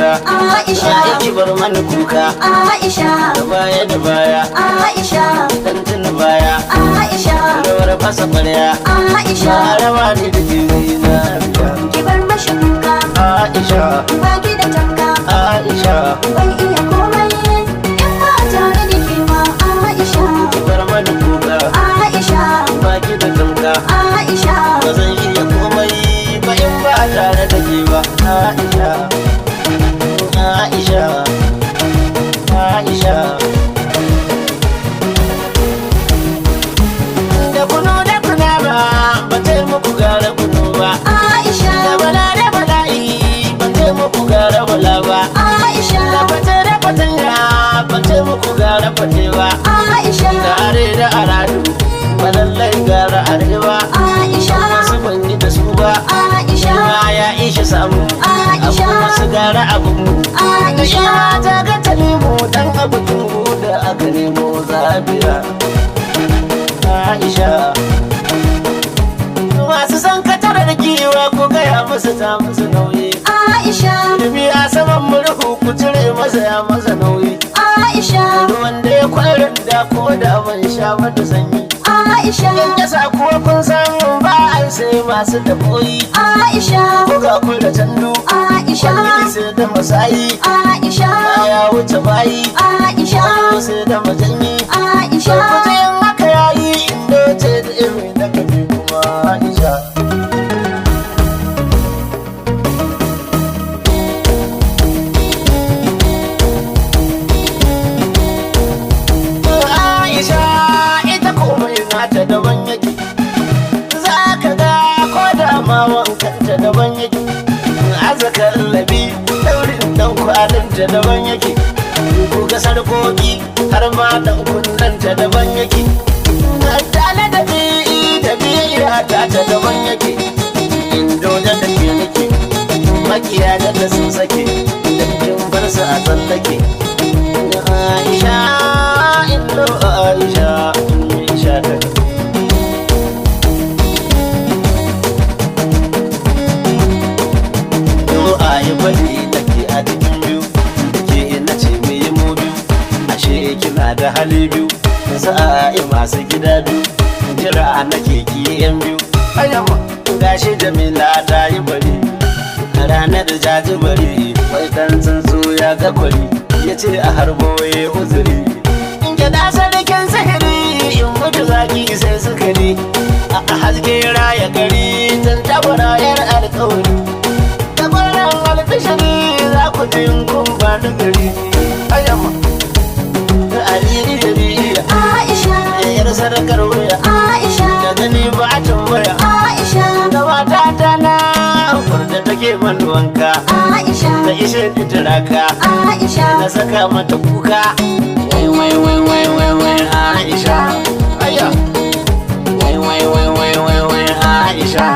kuka Aisha. za ki bar mana kuka Aisha da baya da baya Aisha dan tuna baya Aisha rawar fasa kwarya Aisha ba rawa ne da jini na ki bar mashi kuka Aisha ba ki da tanka Aisha ban iya komai in ba tare da ke ba Aisha ki bar mana kuka Aisha ba ki da tamka Aisha ba zan iya komai ba in ba tare da ke ba Aisha Aisha Aisha da kuno da kuna ba ba ta muku gara kuno ba da Aisha bala da bala'i ba ta muku gara bala ba da Aisha fata da fatanya ba ta muku gara fate ba Aisha da are da aradu ba lallai gara arewa Aisha wasu ban yi da su ba Aisha ma ya ishe samu abu Aisha wasu gara abu mu Aisha Ina ta ga ta nemo dan abu tungu da aka nemo zabiya Aisha Masu san katar da giwa ko gaya musu ta musu nauyi Aisha Ilimi a saman murhu ku cire masa ya masa nauyi Aisha Ruwan da ya kwarin da ko da ban sha mata sanyi Aisha In ya sa kuwa kun san ba a sai masu daboyi Aisha Ko ga kun da tandu Aisha Kwalli sai da masayi Aisha Ya wuce bayi Aisha Kwallo sai da majanyi Aisha Kujen haka yayi inda ce da irin da kabi kuma Aisha Aisha ita komai nata daban yake za ka ga ko da ma wankanta daban yake azaka labi daurin dan kwalinta daban yake ko ga sarkoki har ma dan kunnanta daban yake tale da bi da biya ta ta daban yake indo da da ke nake makiya da da sun sake da kin bar su a tsallake Aisha indo Aisha Aisha ta Yo a yi bari da ke a cikin biyu ke ina ce mai yi mu biyu ashe kina da hali biyu za a yi masu gida biyu jira na ke ki yan biyu ayyama gashi jamila ta yi bari a ranar jaji bari wai dan tsuntsu ya ga kwari ya ce a harbo ya uzuri in gida sarkin sihiri in mutu zaki sai sukari a haske raya gari tun tabara yar alkawari da kwanan albishiri za ku ji in kun ba da gari ayyama da aliri da biya Aisha da yar sadakar wuya Aisha da gani ba a tambaya Aisha da mata ta na da take man wanka Aisha da ishe turaka Aisha na saka mata kuka wai wai wai wai wai wai Aisha aya wai wai wai wai wai wai Aisha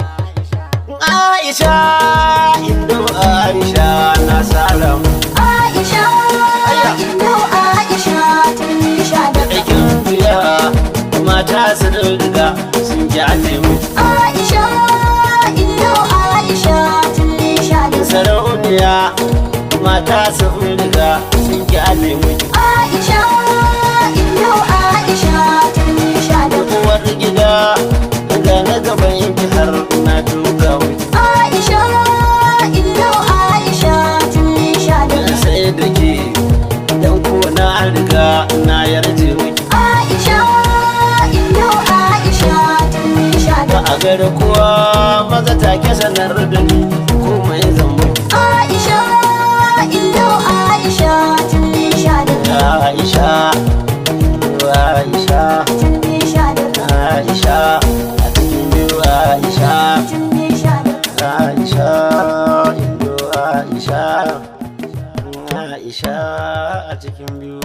Aisha indo Aisha na salam Aisha Indo Aisha tun sha da aikin biya mata su riga sun ji alemu Aisha Indo Aisha tun sha da sarauniya mata su riga sun ji alemu Aisha Indo Aisha tun sha da uwar gida ga na gaban yanki har na duka wuce Aisha Indo Aisha tun sha da sai da ke dan ko na riga na yarje miki Aisha Indo Aisha tun sha ba da a gari kowa maza take sanar da ni komai zan miki Aisha Indo Aisha tun sha da Aisha Aisha tun sha da Aisha a cikin biyu Aisha tun sha da Aisha Indo Aisha Aisha a cikin biyu